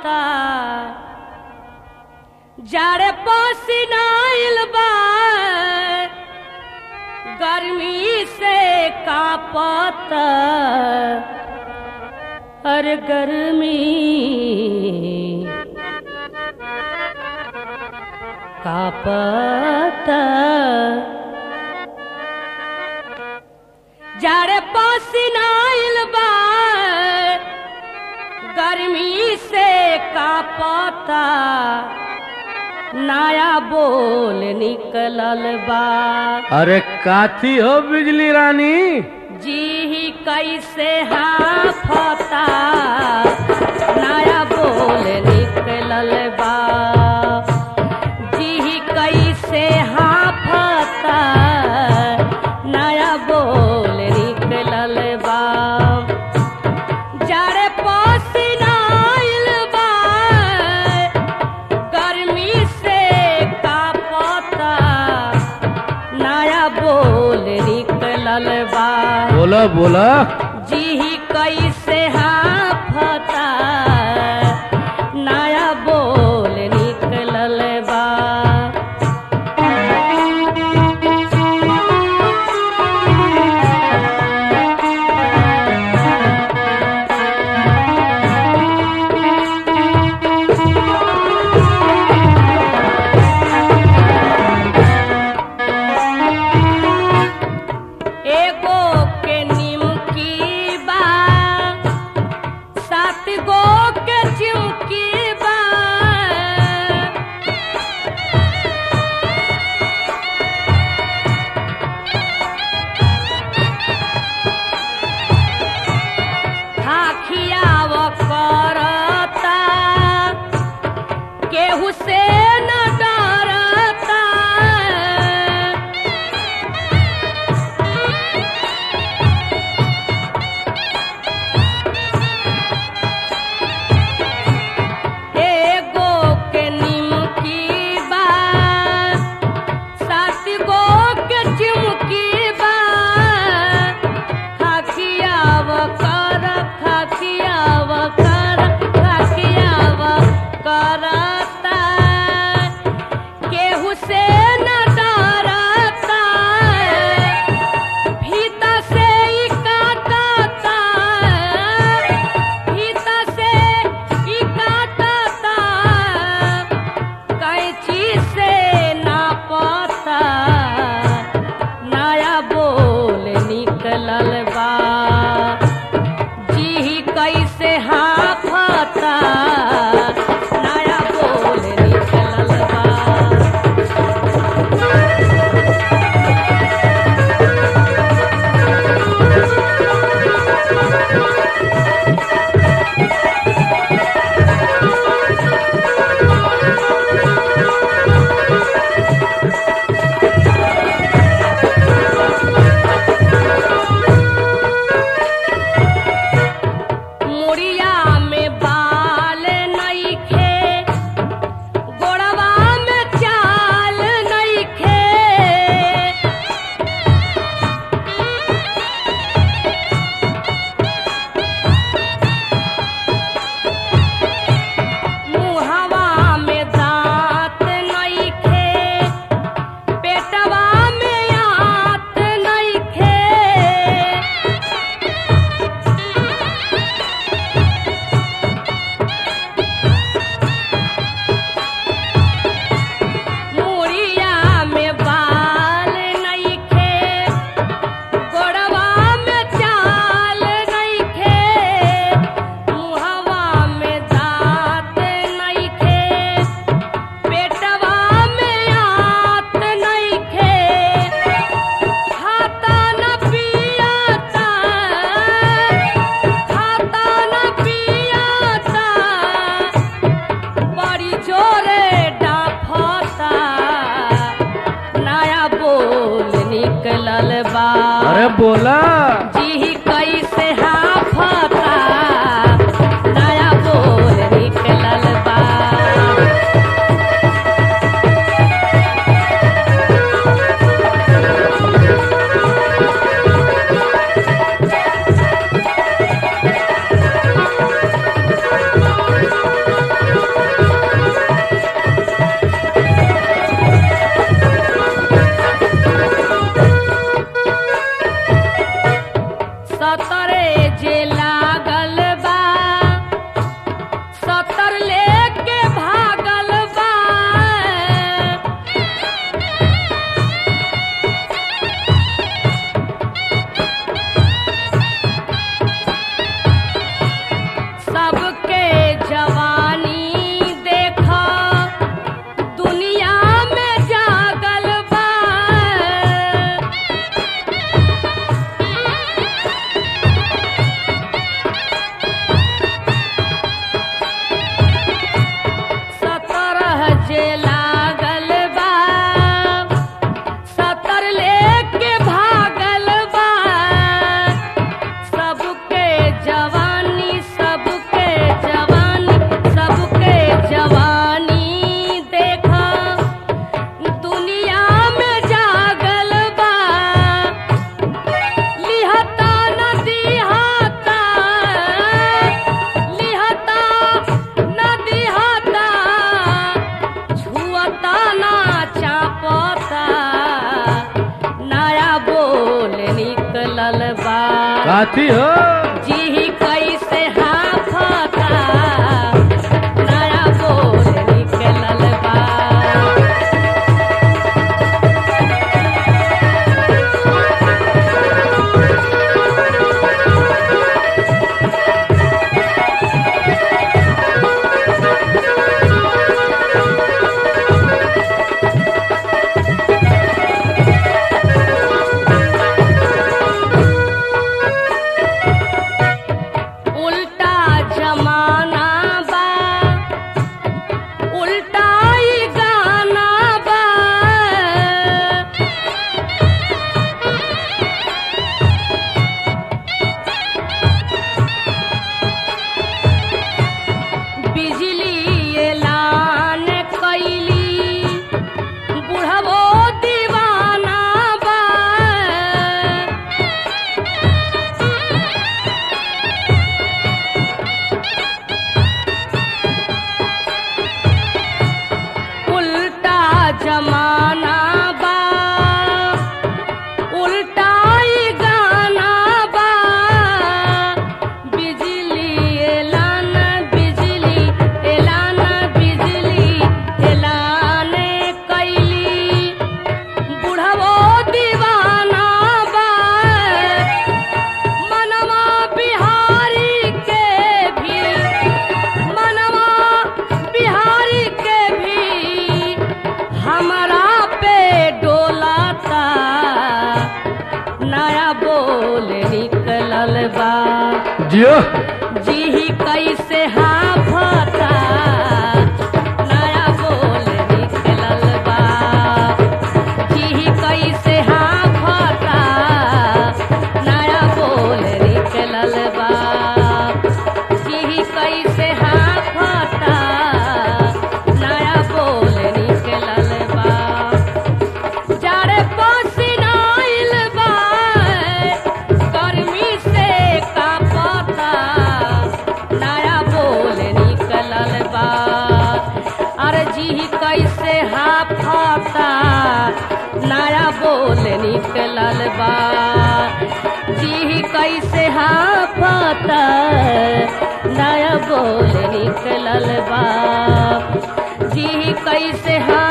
पता जाड़े पसीनाइल बा गर्मी से कापता हर गर्मी कापता जाड़े पसीनाइल बा गर्मी से कापता नया बोल निकलल बा अरे काथी हो बिजली रानी जी ही कैसे हाफता नया बोल निकलल बा जी ही कैसे हाफता नया बोल निकलल बा जाड़े पसीनाइल बा गर्मी से कापता नया बोल निकलल बा बोला बोला जी ही कैसे हाफता नया बोल निकलल बा एगो के निमकी बा सात गो के चिमकी बा खाखियाव करता केहू से न डरता एगो के निमकी बा सात गो के चिमकी बा खाखियाव कर खाखियाव कर खाखियाव करता केहू से न डरता भीता से ई काटता भीता से ई काटता कैंची से नापता नया बोल निकलल बा जी कैसे हाफता नया बोल निकलल बा मुड़िया में बाल नइखे गोड़वा में चाल नइखे मुहवा में दांत नइखे पेटवा में आत नइखे मुड़िया में बाल नइखे गोड़वा में चाल नइखे मुहवा में दांत नइखे पेटवा में आत नइखे खाता न पियाता खाता न पियाता बड़ी जोरे डाफता नया बोल निकलल बा अरे बोला जी कैसे हाफता नया बोल निकलल बा काथी हो जी कैसे हाफता नया बोल निकलल बा उल्टा जमाना बा उल्टा ही गाना बा बिजली एलान कैली बुढ़बो दीवाना बा उल्टा जमाना बा उल्टा ही गाना बा बिजली एलान बिजली एलान बिजली एलान कैली बुढ़वो दीवाना बा मनवा बिहारी के भी मनवा बिहारी के भी हमरा पे डोलाता नया बोल निकलल बा जियो जी कैसे हाफता नया बोल निकलल बा जी कैसे हाफता नया बोल निकलल बा जी कैसे हाफता नया बोल निकलल बा जाड़े पसीनाइल बा गर्मी से कांपता नया बोल निकलल बा अरे जी कैसे हाफता नया बोल निकलल बा जी कैसे हाफता नया बोल निकलल बा जी कैसे हा